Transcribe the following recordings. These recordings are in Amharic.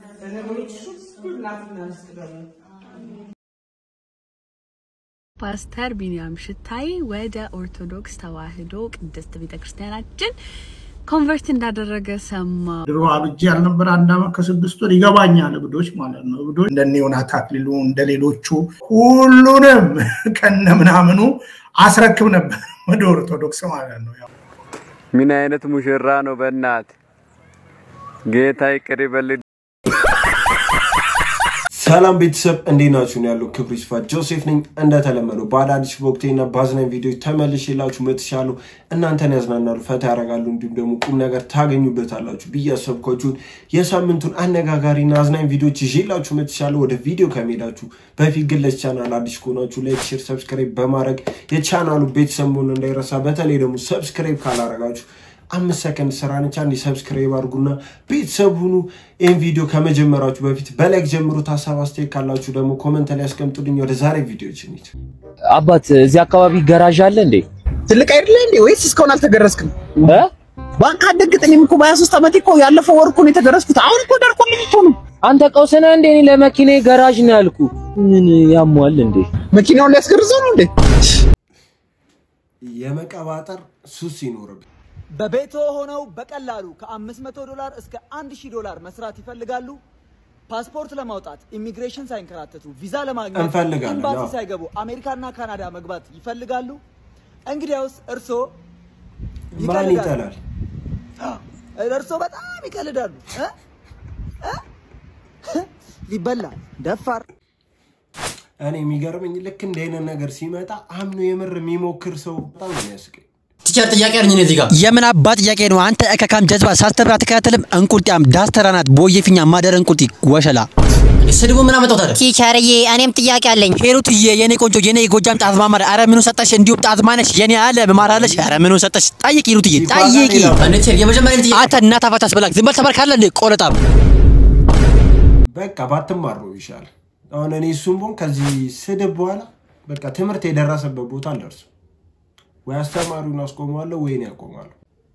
ለነገሮች ሁሉ እናትና ምስት ደግሞ ፓስተር ቢንያም ሽታይ ወደ ኦርቶዶክስ ተዋሕዶ ቅድስት ቤተክርስቲያናችን ኮንቨርት እንዳደረገ ሰማ። ድሮ አብጄ ያልነበር አንድ አመት ከስድስት ወር ይገባኛል። እብዶች ማለት ነው። እብዶች እንደ ዮናስ አክሊሉ እንደ ሌሎቹ ሁሉንም ከነ ምናምኑ አስረክብ ነበር ወደ ኦርቶዶክስ ማለት ነው። ያው ምን አይነት ሙሽራ ነው? በእናት ጌታ ይቅር ይበል። ሰላም ቤተሰብ እንዴት ናችሁ? ነው ያለው ክብሩ ይስፋ ጆሴፍ ነኝ። እንደተለመደው በአዳዲስ በወቅቴና በአዝናኝ ቪዲዮ ተመልሼላችሁ መጥቻለሁ። እናንተን ያዝናናሉ፣ ፈታ ያደርጋሉ፣ እንዲሁም ደግሞ ቁም ነገር ታገኙበታላችሁ ብዬ ያሰብኳችሁን የሳምንቱን አነጋጋሪና አዝናኝ ቪዲዮች ይዤላችሁ መጥቻለሁ። ወደ ቪዲዮ ከመሄዳችሁ በፊት ግን ለዚህ ቻናል አዲስ ከሆናችሁ ላይክ፣ ሼር፣ ሰብስክራይብ በማድረግ የቻናሉ ቤተሰብ መሆን እንዳይረሳ። በተለይ ደግሞ ሰብስክራይብ ካላረጋችሁ አምስት ሰከንድ ስራ ነች። አንድ ሰብስክራይብ አድርጉና ቤተሰብ ሁኑ። ይህን ቪዲዮ ከመጀመራችሁ በፊት በላይክ ጀምሩት። ሀሳብ አስተያየት ካላችሁ ደግሞ ኮመንት ላይ ያስቀምጡልኝ። ወደ ዛሬ ቪዲዮች እንሂድ። አባት እዚህ አካባቢ ገራዥ አለ እንዴ? ትልቅ አይደለ እንዴ? ወይስ እስካሁን አልተገረዝክም? እ? ባንክ አደግጥ። እኔም እኮ በ23 ዓመቴ እኮ ያለፈው ወር እኮ ነው የተገረዝኩት። አሁን እኮ ደርቆልኝ እኮ ነው። አንተ ቀውስና እንዴ? እኔ ለመኪናዬ ገራዥ ነው ያልኩ። ምን ያሟል እንዴ? መኪናውን ሊያስገርዘው ነው እንዴ? የመቀባጠር ሱስ ይኖርብ በቤቶ ሆነው በቀላሉ ከ500 ዶላር እስከ 1000 ዶላር መስራት ይፈልጋሉ? ፓስፖርት ለማውጣት ኢሚግሬሽን ሳይንከራተቱ ቪዛ ለማግኘት እንፈልጋለን፣ ኤምባሲ አዎ። ሳይገቡ አሜሪካና ካናዳ መግባት ይፈልጋሉ? እንግዲያውስ እርስዎ ማን ይቀልዳሉ። ይጠላል? እርስዎ በጣም ይቀልዳሉ እ? እ? ሊበላ ደፋር እኔ የሚገርመኝ ልክ እንደ አይነት ነገር ሲመጣ አምኖ የምር የሚሞክር ሰው በጣም ነው የሚያስቀኝ። ቲቸር ጥያቄ አለኝ እኔ እዚህ ጋር የምን አባት ጥያቄ ነው? አንተ እከካም ጀዝባ ሳስተምር አትከታተልም? እንቁልጢያም ዳስተራ ናት ቦየፊኛ ማደር እንቁልጢ ወሸላ ስድቡ ምን አመጣው ታዲያ? ቲቸርዬ እኔም ጥያቄ አለኝ። ሄሩትዬ የኔ ቆንጆ የኔ የጎጃም ጣዝማ ማር አረ ምኑ ሰጠሽ? እንዲሁም ጣዝማ ነሽ የኔ አለ ማራለሽ አረ ምኑ ሰጠሽ? ጠይቂ ሄሩትዬ ጠይቂ። የመጀመሪያ ጥያቄ አንተ እናት አባት አስበላክ ዝም በል ተባርካለ እንዴ ቆለጣም በቃ ባትማር ነው ይሻል። አሁን እኔ እሱም ቦን ከዚህ ስድብ በኋላ በቃ ትምህርት የደረሰበት ቦታ አልደርሱ ወይ አስተማሪውን አስቆመዋለሁ ወይ እኔ ያቆማለሁ።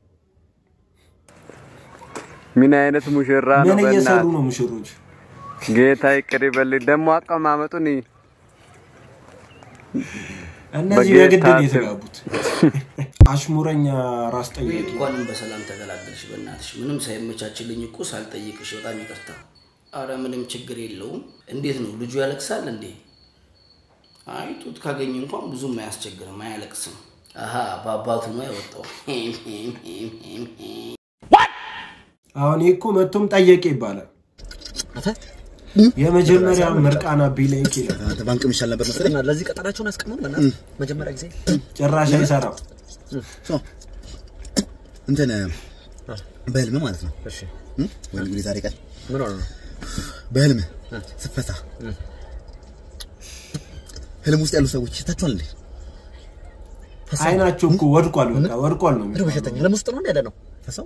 ምን አይነት ሙሽራ ነው? ምን እየሰሩ በእናት ነው ሙሽሮች? ጌታ ይቅር ይበል። ደግሞ አቀማመጡን እይ። እነዚህ በጌታ በግድ ነው ስም። የተጋቡት። አሽሙረኛ ራስ ጠያቂ እንኳንም በሰላም ተገላገልሽ። በእናትሽ ምንም ሳይመቻችልኝ እኮ ሳልጠይቅሽ በጣም ይቅርታ። አረ ምንም ችግር የለውም። እንዴት ነው ልጁ ያለቅሳል እንዴ? አይ ጡት ካገኘ እንኳን ብዙም አያስቸግርም፣ አያለቅስም። አሀ በአባቱ ነው ያወጣው። አሁን ይህ እኮ መቶም ጠየቀ ይባላል። የመጀመሪያ ምርቃና ቢላይክ ይላል። ባንክ የሚሻል ነበር መሰለኝ። ለዚህ ቀጠናቸውን ያስቀምጡ መጀመሪያ ጊዜ ጭራሽ አይሰራም። እንትን በህልም ማለት ነው። እሺ ወይ እንግዲህ ዛሬ ቀን ምን ሆነ ነው? በህልም ስፈታ ህልም ውስጥ ያሉ ሰዎች ታችኋል እንዴ? አይናቸው እኮ ወድቋል። በቃ ወድቋል ነው እንደው በሸተኛ ህልም ውስጥ ነው እንደ ያለ ነው ፈሳው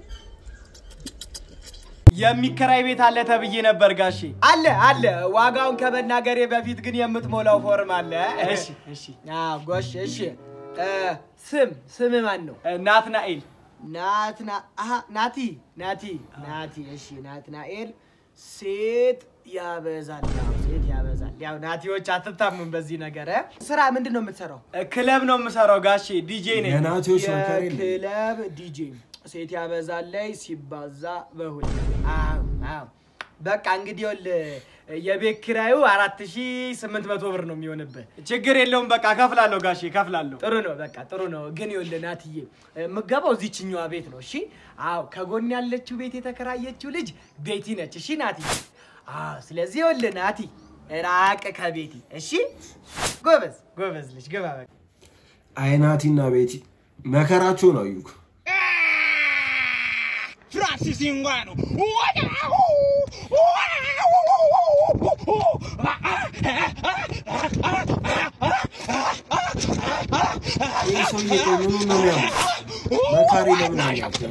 የሚከራይ ቤት አለ ተብዬ ነበር ጋሼ። አለ አለ። ዋጋውን ከመናገሬ በፊት ግን የምትሞላው ፎርም አለ። እሺ እሺ። አዎ ጎሽ። እሺ እ፣ ስም ስም ማን ነው? ናትናኤል። ናትና አሀ ናቲ ናቲ ናቲ። እሺ ናትናኤል። ሴት ያበዛል። ያው ሴት ያበዛል። ያው ናቲዎች አትታሙም በዚህ ነገር። እ? ስራ ምንድን ነው የምትሰራው? ክለብ ነው የምሰራው ጋሼ። ዲጄ ነኝ። የናቲዎች መከር የለም። የክለብ ዲጄ ሴት ያበዛል ላይ ሲባዛ በሁለት አዎ አዎ በቃ እንግዲህ ይኸውልህ የቤት ኪራዩ አራት ሺ ስምንት መቶ ብር ነው የሚሆንብህ። ችግር የለውም በቃ ከፍላለሁ ጋሼ ከፍላለሁ። ጥሩ ነው በቃ ጥሩ ነው። ግን ይኸውልህ ናትዬ የምገባው እዚችኛዋ ቤት ነው። እሺ አዎ ከጎን ያለችው ቤት የተከራየችው ልጅ ቤቲ ነች። እሺ ናቲ አዎ ስለዚህ ይኸውልህ ናቲ ራቅ ከቤቲ እሺ። ጎበዝ ጎበዝ ልጅ ግባ በቃ አይናቲና ቤቲ መከራቸው ነው አዩክ Francis Ngannou. ይህ ሰውዬ ቆይ ምኑ ነው የሚያምር? መካሪ ለምን አያውቅም?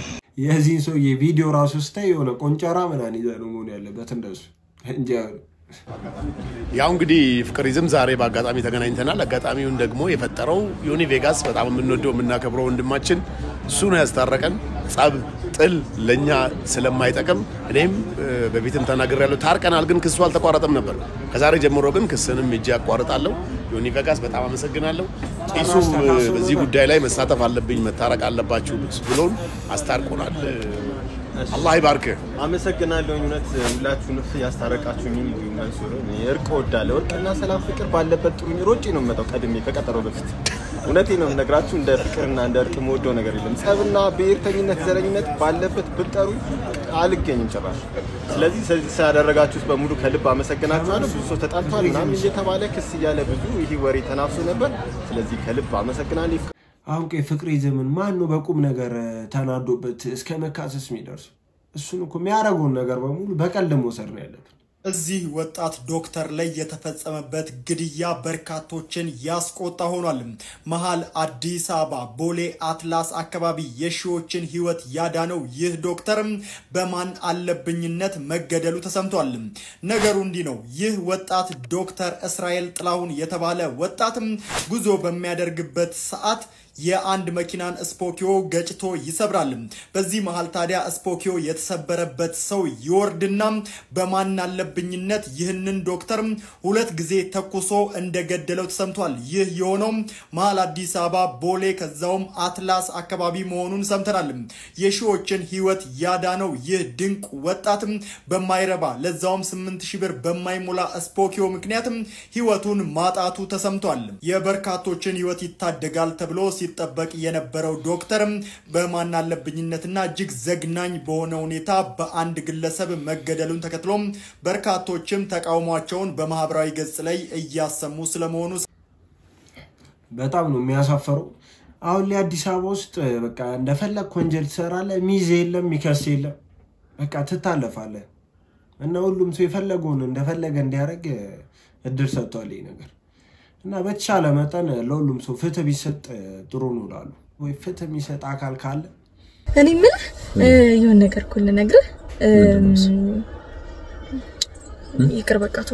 የዚህን ሰውዬ ቪዲዮ ራሱ ስታይ የሆነ ቆንጨራ ምናምን ይዘህ ነው መሆን ያለበት እንደሱ እንጂ ያው እንግዲህ ፍቅሪዝም ዛሬ በአጋጣሚ ተገናኝተናል። አጋጣሚውን ደግሞ የፈጠረው ዮኒ ቬጋስ በጣም የምንወደው የምናከብረው ወንድማችን እሱ ነው ያስታረቀን። ጸብ፣ ጥል ለእኛ ስለማይጠቅም እኔም እ፣ በፊትም ተናግሬያለሁ። ታርቀናል፣ ግን ክሱ አልተቋረጠም ነበር። ከዛሬ ጀምሮ ግን ክስንም እጅ ያቋርጣለሁ። ዮኒ ቬጋስ በጣም አመሰግናለሁ። ጢሱም እ፣ በዚህ ጉዳይ ላይ መሳተፍ አለብኝ መታረቅ አለባችሁ ብሎን አስታርቆናል። አላህ ይባርክህ። አመሰግናለሁ። እውነት ሁላችሁንም ያስታረቃችሁኝ መንሱር። እኔ እርቅ እወዳለሁ። እርቅና ሰላም ፍቅር ባለበት ጥሩኝ። ሮጬ ነው የምመጣው ቀድሜ ከቀጠሮ በፊት። እውነቴ ነው የምነግራችሁ። እንደ ፍቅርና እንደ እርቅ የምወደው ነገር የለም። ጸብና ብሔርተኝነት፣ ዘረኝነት ባለበት ብትጠሩኝ አልገኝም ጭራሽ። ስለዚህ ስለዚህ ስላደረጋችሁት በሙሉ ከልብ አመሰግናችኋለሁ። ብዙ ሰው ተጣልቷል ምናምን እየተባለ ክስ እያለ ብዙ ይህ ወሬ ተናፍሶ ነበር። ስለዚህ ከልብ አመሰግናለሁ። አሁን ቆይ ፍቅሬ ዘመን ማን ነው በቁም ነገር እ፣ ተናዶበት እስከ መካሰስ የሚደርሱ? እሱን እኮ የሚያደርገውን ነገር በሙሉ በቀልድ መውሰድ ነው ያለብን። እዚህ ወጣት ዶክተር ላይ የተፈጸመበት ግድያ በርካቶችን ያስቆጣ ሆኗል። መሀል አዲስ አበባ ቦሌ አትላስ አካባቢ የሺዎችን ሕይወት ያዳነው ይህ ዶክተር በማን አለብኝነት መገደሉ ተሰምቷል። ነገሩ እንዲህ ነው። ይህ ወጣት ዶክተር እስራኤል ጥላሁን የተባለ ወጣትም ጉዞ በሚያደርግበት ሰዓት የአንድ መኪናን ስፖኪዮ ገጭቶ ይሰብራል። በዚህ መሃል ታዲያ ስፖኪዮ የተሰበረበት ሰው ይወርድና በማን አለብኝነት ይህንን ዶክተር ሁለት ጊዜ ተኩሶ እንደገደለው ተሰምቷል። ይህ የሆነው መሀል አዲስ አበባ ቦሌ ከዛውም አትላስ አካባቢ መሆኑን ሰምተናል። የሺዎችን ህይወት ያዳነው ይህ ድንቅ ወጣት በማይረባ ለዛውም ስምንት ሺህ ብር በማይሞላ ስፖኪዮ ምክንያት ህይወቱን ማጣቱ ተሰምቷል። የበርካቶችን ህይወት ይታደጋል ተብሎ ሲጠበቅ የነበረው ዶክተርም በማን አለብኝነትና እጅግ ዘግናኝ በሆነ ሁኔታ በአንድ ግለሰብ መገደሉን ተከትሎ በርካቶችም ተቃውሟቸውን በማህበራዊ ገጽ ላይ እያሰሙ ስለመሆኑ በጣም ነው የሚያሳፈረው። አሁን ላይ አዲስ አበባ ውስጥ እ፣ በቃ እንደፈለግ ወንጀል ትሰራለህ፣ ሚዜ የለም፣ ሚከስ የለም፣ በቃ ትታለፋለህ። እና ሁሉም ሰው የፈለገውን እንደፈለገ እንዲያደርግ እ፣ እድል ሰጥቷል ይህ ነገር እና በተቻለ መጠን ለሁሉም ሰው ፍትህ ቢሰጥ እ፣ ጥሩ ነው እላለሁ። ወይ ፍትህ የሚሰጥ አካል ካለ እኔ የምልህ እ፣ የሆነ ነገር እኮ ልነግርህ እም፣ ይቅር በቃ ተው።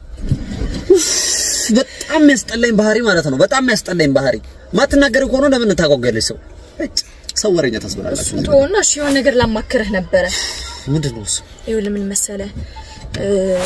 በጣም የሚያስጠላኝ ባህሪ ማለት ነው። በጣም የሚያስጠላኝ ባህሪ ማትናገር ከሆነ ለምን ታጓጓለች? ሰው እጭ፣ ሰው ወሬኛ ታስበላላችሁ። ተውና እሺ የሆነ ነገር ላማክርህ ነበረ። ምንድን ነው እሱ? ይኸውልህ ምን መሰለህ እ፣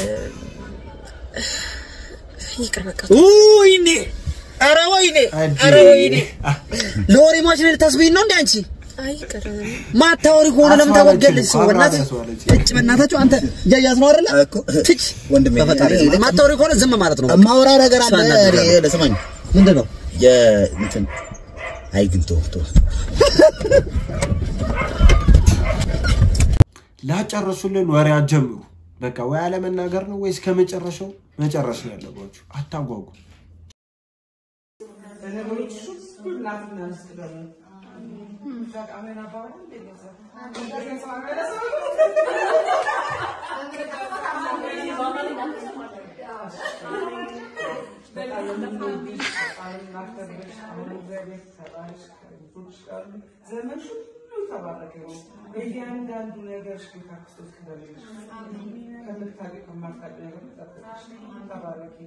ይቅር በቃ ተው። ወይኔ! ኧረ ወይኔ! ኧረ ወይኔ! ለወሬ ማሽን ልታስብኝ ነው እንዴ አንቺ? አይ ይቅር ማታወሪ ከሆነ ለምን ታጓጓለች? ሰው በእናትህ እጭ፣ በእናታችሁ አንተ እያያት ነው አይደለ? ትች ወንድሜ በፈጣሪ ማታወሪ ከሆነ ዝም ማለት ነው። በቃ። የማወራ ነገር አለ። እሷ እናት እኔ ለስማኝ ምንድን ነው የእንትን አይ ግን ተው ተው ላጨረሱልን ወሬ አትጀምሩ። በቃ ወይ አለመናገር ነው ወይስ ከመጨረሻው መጨረስ ነው ያለባችሁ። አታጓጉ። በነገሮች ሁሉ እናትና ሚስት ደግሞ ዘመን ሁሉ ተባረከ ነው። በእያንዳንዱ ነገር ሽታ ክርስቶስ ክበልሽ ከምታውቂ ከማታውቂ ነገር ጠብቅሽ ተባረኪ።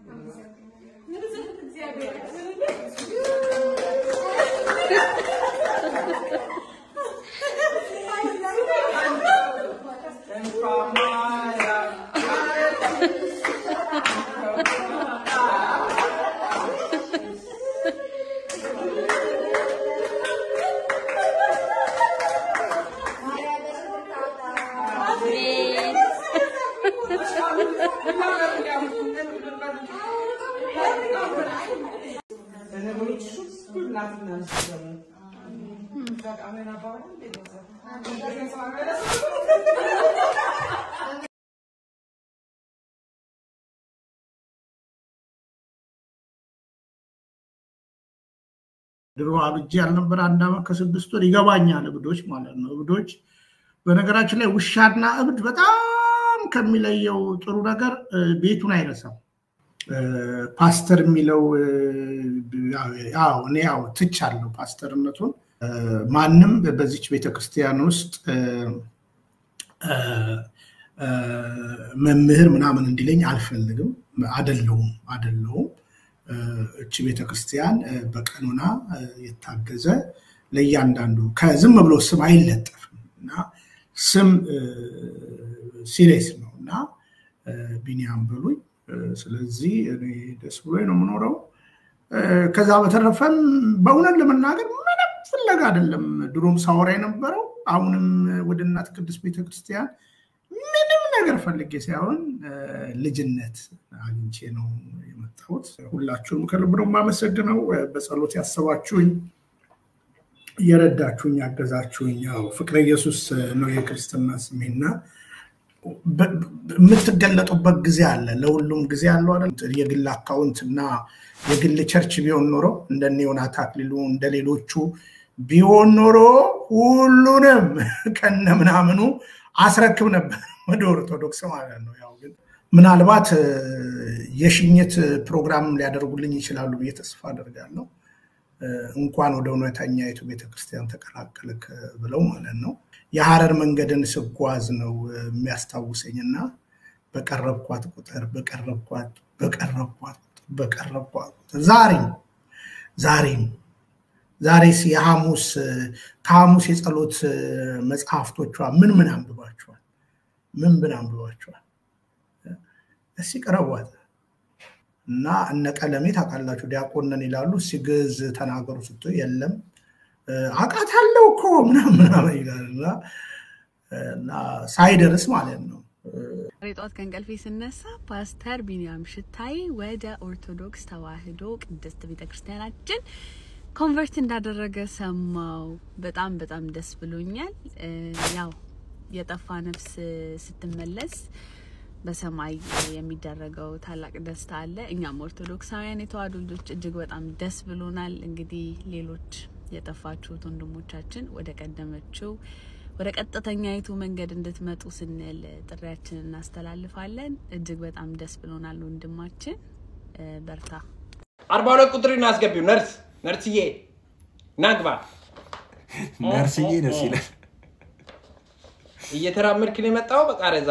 በነገሮች ሁሉ እናትና ሚስት ደግሞ ድሮ አብጄ ያልነበረ አንድ ዓመት ከስድስት ወር ይገባኛል። እብዶች ማለት ነው። እብዶች በነገራችን ላይ ውሻና እብድ በጣም ከሚለየው ጥሩ ነገር እ፣ ቤቱን አይረሳም። እ፣ ፓስተር የሚለው እ፣ ያው እኔ ያው ትቻለሁ ፓስተርነቱን። እ፣ ማንም በዚች ቤተክርስቲያን ውስጥ እ፣ እ፣ መምህር ምናምን እንዲለኝ አልፈልግም። አደለውም አደለውም። እቺ ቤተክርስቲያን በቀኖና የታገዘ ለእያንዳንዱ ከዝም ብሎ ስም አይለጠፍም እና ስም ሲሪየስ ነው እና ቢኒያም በሉኝ። ስለዚህ እኔ ደስ ብሎ ነው የምኖረው። ከዛ በተረፈም በእውነት ለመናገር ምንም ፍለጋ አይደለም ድሮም ሳወራ የነበረው አሁንም ወደ እናት ቅድስት ቤተክርስቲያን ምንም ነገር ፈልጌ ሳይሆን ልጅነት አግኝቼ ነው የመጣሁት። ሁላችሁም ከልብ ነው የማመሰግነው። በጸሎት ያሰባችሁኝ፣ እየረዳችሁኝ፣ ያገዛችሁኝ። ያው ፍቅረ ኢየሱስ ነው የክርስትና ስሜና የምትገለጡበት ጊዜ አለ። ለሁሉም ጊዜ አለው አይደል? የግል አካውንት እና የግል ቸርች ቢሆን ኖሮ እንደነ ዮናታ አክሊሉ እንደ ሌሎቹ ቢሆን ኖሮ ሁሉንም ከነ ምናምኑ አስረክብ ነበር ወደ ኦርቶዶክስ ማለት ነው። ያው ግን ምናልባት የሽኝት ፕሮግራም ሊያደርጉልኝ ይችላሉ ብዬ ተስፋ አደርጋለሁ። እንኳን ወደ እውነተኛይቱ ቤተክርስቲያን ተቀላቀልክ ብለው ማለት ነው። የሀረር መንገድን ስጓዝ ነው የሚያስታውሰኝ እና በቀረብኳት ቁጥር በቀረብኳት በቀረብኳት በቀረብኳት ዛሬም ዛሬም ዛሬስ የሐሙስ ከሐሙስ የጸሎት መጽሐፍቶቿ ምን ምን አንብባችኋል? ምን ምን አንብባችኋል? እስኪ ቅረቧት እና እነ ቀለሜ ታውቃላችሁ፣ ዲያቆንን ይላሉ። ሲግዝ ተናገሩ ስትይ የለም አውቃታለሁ እኮ ምናምን ምናምን ይላል እና ሳይደርስ ማለት ነው። ዛሬ ጠዋት ከእንቅልፌ ስነሳ ፓስተር ቢኒያም ሽታይ ወደ ኦርቶዶክስ ተዋሕዶ ቅድስት ቤተክርስቲያናችን ኮንቨርት እንዳደረገ ሰማው። በጣም በጣም ደስ ብሎኛል። ያው የጠፋ ነፍስ ስትመለስ በሰማይ የሚደረገው ታላቅ ደስታ አለ። እኛም ኦርቶዶክሳውያን የተዋሕዶ ልጆች እጅግ በጣም ደስ ብሎናል። እንግዲህ ሌሎች የጠፋችሁት ወንድሞቻችን ወደ ቀደመችው ወደ ቀጥተኛይቱ መንገድ እንድትመጡ ስንል ጥሪያችንን እናስተላልፋለን። እጅግ በጣም ደስ ብሎናል ወንድማችን፣ በርታ። አርባ ሁለት ቁጥርን አስገቢው። ነርስ ነርስዬ ናግባ ነርስዬ ደስ ይላል። እየተራመድክ ነው የመጣው። በቃ ረዛ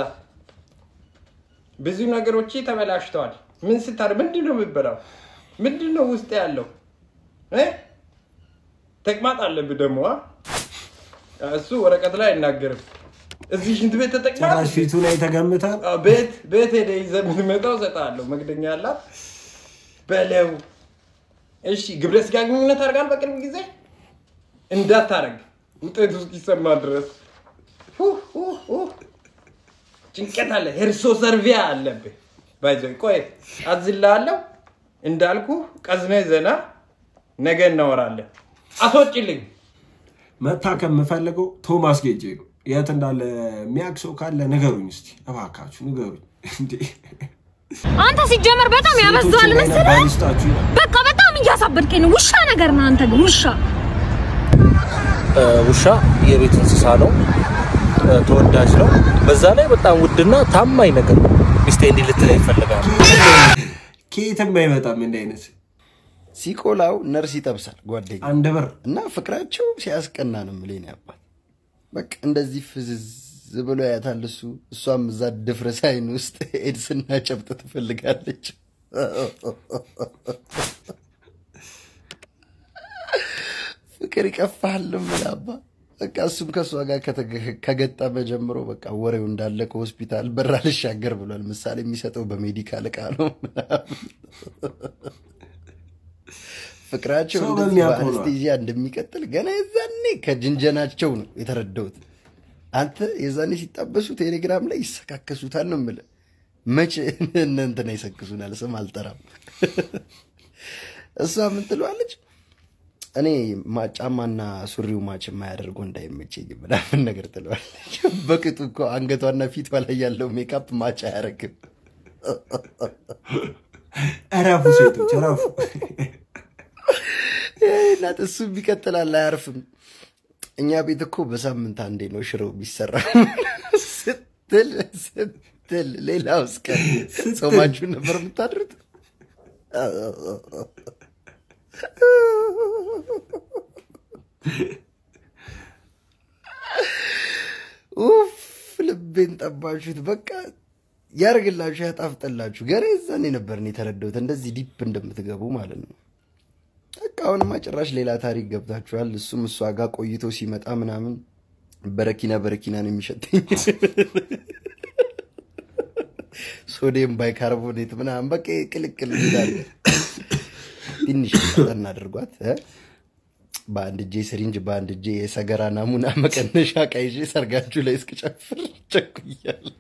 ብዙ ነገሮች ተበላሽተዋል። ምን ስታር ምንድን ነው የምበላው? ምንድን ነው ውስጥ ያለው እ ተቅማጥ አለብህ ደግሞ አ? እሱ ወረቀት ላይ አይናገርም። እዚህ ሽንት ቤት ተጠቅማል። ጭራሽ ፊቱ ላይ ተገምታል። ቤት ቤት ሄደህ ይዘህ የምትመጣው እሰጥሃለሁ። መክደኛ አላት በለው። እሺ ግብረ ስጋ ግንኙነት አድርጋል በቅርብ ጊዜ እንዳታረግ ውጤቱ እስኪሰማ ድረስ ሁ ሁ ሁ። ጭንቀት አለ። ሄርሶ ሰርቪያ አለብህ። ባይዘ ቆይ አዝልሃለሁ እንዳልኩ ቀዝነ ዘና ነገ እናወራለን። አስወጭልኝ። መታከም የምፈልገው ቶማስ ጌጄ ነው። የት እንዳለ የሚያውቅ ሰው ካለ ንገሩኝ እስቲ እባካችሁ ንገሩኝ። እንዴ አንተ ሲጀመር በጣም ያበዛዋል ሴቶችን መሰለህ። ባል ይስጣችሁ ይላል። በቃ በጣም እያሳበድከኝ ነው። ውሻ ነገር ነው አንተ ግን ውሻ። ውሻ የቤት እንስሳ ነው፣ ተወዳጅ ነው። በዛ ላይ በጣም ውድና ታማኝ ነገር ነው። ሚስቴ እንዲህ ልትለኝ ይፈልጋል። ከየትም አይመጣም እንዲህ አይነት ሲቆላው ነርስ ይጠብሳል ጓደኛ አንድ ብር እና ፍቅራቸው ሲያስቀና ነው የምልህ የኔ አባት። በቃ እንደዚህ ፍዝዝ ብሎ ያያታል እሱ እሷም እዛ ድፍረስ አይን ውስጥ ኤድስና ጨብጥ ትፈልጋለች። ፍቅር ይቀፋል ምን አባ በቃ እሱም ከእሷ ጋር ከተገ- ከገጠመ ጀምሮ በቃ ወሬው እንዳለ ከሆስፒታል በር አልሻገር ብሏል። ምሳሌ የሚሰጠው በሜዲካል እቃ ነው ምናምን። ፍቅራቸው ሰው እንደዚህ በሚያውቀው ነው። በአንስቴዥያ እንደሚቀጥል ገና የዛኔ ከጅንጀናቸው ነው የተረዳሁት። አንተ የዛኔ ሲጣበሱ ቴሌግራም ላይ ይሰካከሱታል ነው የምልህ። መቼ እነ እንትና ይሰክሱናል፣ ስም አልጠራም። እሷ ምን ትለዋለች? እኔ ማ- ጫማና ሱሪው ማች የማያደርገው እንዳይመቸኝ ምናምን ነገር ትለዋለች። በቅጡ እኮ አንገቷና ፊቷ ላይ ያለው ሜካፕ ማች አያደርግም። እረፉ ሴቶች እረፉ። እናት እሱም ይቀጥላል፣ አያርፍም። እኛ ቤት እኮ በሳምንት አንዴ ነው ሽሮ የሚሰራ ስትል ስትል ሌላውስ ቀን ጾማችሁን ነበር የምታድሩት? ኡፍ ልቤ ልቤን ጠባችሁት። በቃ ያርግላችሁ፣ ያጣፍጠላችሁ። ገና የዛኔ ነበር እኔ የተረዳሁት እንደዚህ ዲፕ እንደምትገቡ ማለት ነው። በቃ አሁንማ ጭራሽ ሌላ ታሪክ ገብታችኋል። እሱም እሷ ጋር ቆይቶ ሲመጣ ምናምን በረኪና በረኪና ነው የሚሸተኝ ሶዲየም ባይካርቦኔት ምናምን በቃ ቅልቅል ይላል። ትንሽ ጠን አድርጓት እ? በአንድ እጄ ስሪንጅ በአንድ እጄ የሰገራ ናሙና መቀነሻ ዕቃ ይዤ ሰርጋችሁ ላይ እስክጨፍር ቸኩያለሁ።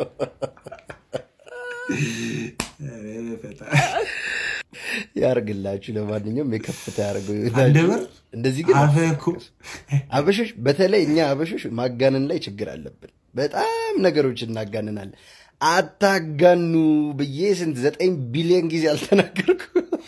ያርግላችሁ። ለማንኛውም የከፍታ ያደርገው አንድ ብር እንደዚህ ግን አፈ እኮ አበሾች በተለይ እኛ አበሾች ማጋነን ላይ ችግር አለብን። በጣም ነገሮች እናጋንናለን። አታጋኑ ብዬ ስንት ዘጠኝ ቢሊዮን ጊዜ አልተናገርኩ።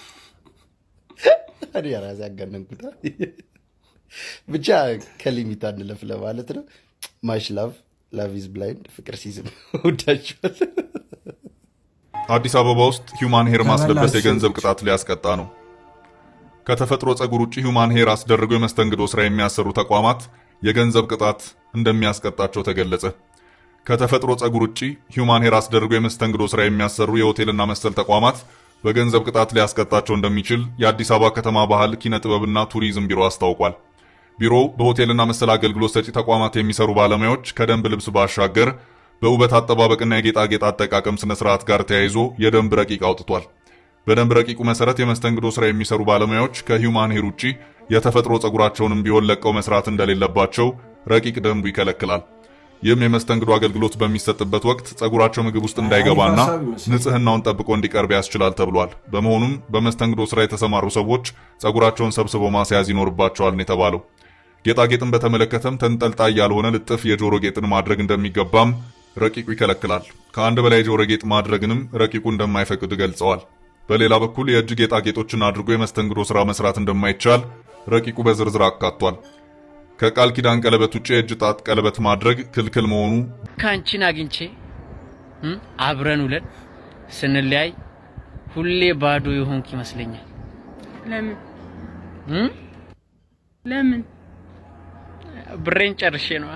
እኔ ራሴ ያጋነንኩታ። ብቻ ከሊሚት አንለፍ ለማለት ነው። ማሽ ላቭ ላቭ ኢዝ ብላይንድ ፍቅር ሲዝም ወዳችኋል። አዲስ አበባ ውስጥ ሂውማን ሄር ማስለበስ የገንዘብ ቅጣት ሊያስቀጣ ነው። ከተፈጥሮ ጸጉር ውጭ ሂውማን ሄር አስደርገው የመስተንግዶ ስራ የሚያሰሩ ተቋማት የገንዘብ ቅጣት እንደሚያስቀጣቸው ተገለጸ። ከተፈጥሮ ጸጉር ውጭ ሂውማን ሄር አስደርገው የመስተንግዶ ስራ የሚያሰሩ የሆቴልና መሰል ተቋማት በገንዘብ ቅጣት ሊያስቀጣቸው እንደሚችል የአዲስ አበባ ከተማ ባህል ኪነ ጥበብና ቱሪዝም ቢሮ አስታውቋል። ቢሮው በሆቴልና መሰል አገልግሎት ሰጪ ተቋማት የሚሰሩ ባለሙያዎች ከደንብ ልብስ ባሻገር በውበት አጠባበቅና የጌጣጌጥ አጠቃቀም ስነ ስርዓት ጋር ተያይዞ የደንብ ረቂቅ አውጥቷል። በደንብ ረቂቁ መሰረት የመስተንግዶ ስራ የሚሰሩ ባለሙያዎች ከሂውማን ሄር ውጪ የተፈጥሮ ጸጉራቸውንም ቢሆን ለቀው መስራት እንደሌለባቸው ረቂቅ ደንቡ ይከለክላል። ይህም የመስተንግዶ አገልግሎት በሚሰጥበት ወቅት ጸጉራቸው ምግብ ውስጥ እንዳይገባና አሪፍ ሀሳብ ይመስላል። ንጽህናውን ጠብቆ እንዲቀርብ ያስችላል ተብሏል። በመሆኑም በመስተንግዶ ስራ የተሰማሩ ሰዎች ጸጉራቸውን ሰብስበው ማስያዝ ይኖርባቸዋል ነው የተባለው። ጌጣጌጥን በተመለከተም ተንጠልጣይ ያልሆነ ልጥፍ የጆሮ ጌጥን ማድረግ እንደሚገባም ረቂቁ ይከለክላል። ከአንድ በላይ የጆሮ ጌጥ ማድረግንም ረቂቁ እንደማይፈቅድ ገልጸዋል። በሌላ በኩል የእጅ ጌጣጌጦችን አድርጎ የመስተንግዶ ስራ መስራት እንደማይቻል ረቂቁ በዝርዝር አካቷል። ከቃል ኪዳን ቀለበት ውጭ የእጅ ጣት ቀለበት ማድረግ ክልክል መሆኑ ከአንቺን አግኝቼ እም፣ አብረን ውለን ስንለያይ ሁሌ ባዶ የሆንክ ይመስለኛል። ለምን እም? ለምን ብሬን ጨርሼ ነው።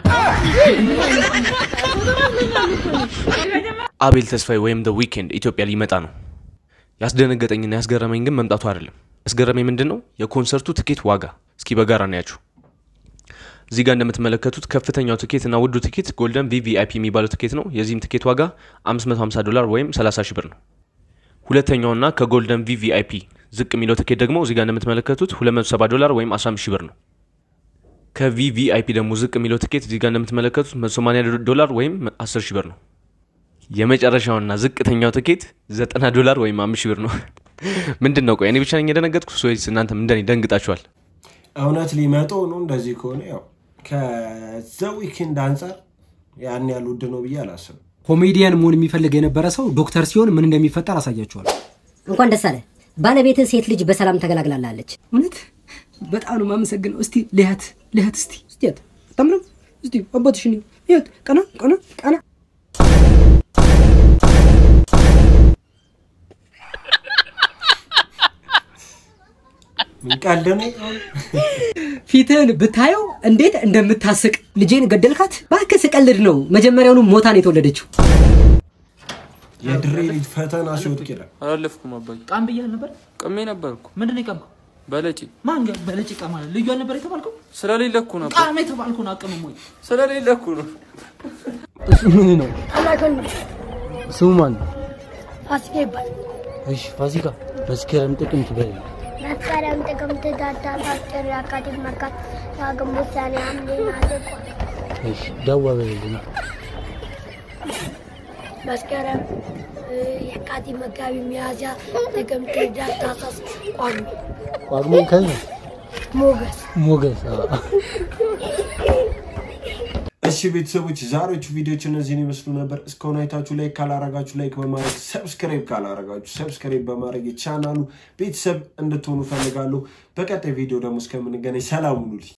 አቤል ተስፋዬ ወይም ደ ዊኬንድ ኢትዮጵያ ሊመጣ ነው። ያስደነገጠኝና ያስገረመኝ ግን መምጣቱ አይደለም። ያስገረመኝ ምንድን ነው? የኮንሰርቱ ትኬት ዋጋ። እስኪ በጋራ እናያችሁ። እዚህ ጋር እንደምትመለከቱት ከፍተኛው ትኬት እና ውዱ ትኬት ጎልደን ቪቪአይፒ የሚባለው ትኬት ነው። የዚህም ትኬት ዋጋ 550 ዶላር ወይም 30 ሺህ ብር ነው። ሁለተኛውና ከጎልደን ቪቪአይፒ ዝቅ የሚለው ትኬት ደግሞ እዚህ ጋር እንደምትመለከቱት 270 ዶላር ወይም 15 ሺህ ብር ነው። ከቪቪአይፒ ደግሞ ዝቅ የሚለው ትኬት እዚህ ጋር እንደምትመለከቱት 180 ዶላር ወይም 10 ሺህ ብር ነው። የመጨረሻውና ዝቅተኛው ትኬት 90 ዶላር ወይም 5 ሺህ ብር ነው። ምንድን ነው ቆይ እኔ ብቻ ነኝ የደነገጥኩት ወይስ እናንተም እንደኔ ደንግጣችኋል? እውነት ሊመጡ ነው። እንደዚህ ከሆነ ያው ከዘ ዊኬንድ አንጻር ያን ያህል ውድ ነው ብዬ አላስብም። ኮሜዲያን መሆን የሚፈልግ የነበረ ሰው ዶክተር ሲሆን ምን እንደሚፈጠር አሳያችኋል። እንኳን ደስ አለ። ባለቤትህ ሴት ልጅ በሰላም ተገላግላላለች። እውነት በጣም ነው የማመሰግነው። እስቲ ልያት ልያት እስቲ እስቲ ያት አታምርም? እስቲ አባትሽን ያት ቀና ቀና ቀና ቀልድ ነው። ፊትህን ብታየው እንዴት እንደምታስቅ። ልጄን ገደልካት? እባክህ ስቀልድ ነው። መጀመሪያውኑ ሞታ ነው የተወለደችው። የድሬ ልጅ ፈተና ሲወድቅ ይላል። አላለፍኩም አባዬ። ቃም ብያል ነበር። ቅሜ ነበርኩ ምንድን ነው የቃምከው? በለጪ ማን ጋር በለጭ ቃም አለ? ልዩ አልነበር የተባልከው? ስለሌለ እኮ ነበር። ቃም የተባልከውን አቅምም ወይ ስለሌለ እኮ ነው። እሱ ምን ነው ስሙ ማን ነው? ፋሲካ ይባላል። እሺ ፋሲካ መስከረም ጥቅምት በል መስከረም፣ ጥቅምት፣ ህዳር፣ ታኅሳስ፣ የካቲት፣ መጋቢት፣ ግንቦት፣ ሰኔ፣ ሐምሌ፣ ነሐሴ፣ እሺ ዳዋ በልልኝ መስከረም፣ የካቲት፣ መጋቢት፣ ሚያዝያ፣ ጥቅምት፣ ህዳር፣ ታኅሳስ፣ ጳጉሜ፣ ጳጉሜ ከዛ ሞገስ ሞገስ አዎ። እሺ ቤተሰቦች ዛሬዎቹ ቪዲዮዎች እነዚህን ይመስሉ ነበር። እስካሁን አይታችሁ ላይክ ካላረጋችሁ ላይክ በማድረግ ሰብስክራይብ ካላረጋችሁ ሰብስክራይብ በማድረግ የቻናሉ ቤተሰብ እንድትሆኑ ፈልጋለሁ። በቀጣይ ቪዲዮ ደግሞ እስከምንገናኝ ሰላም ሁኑልኝ።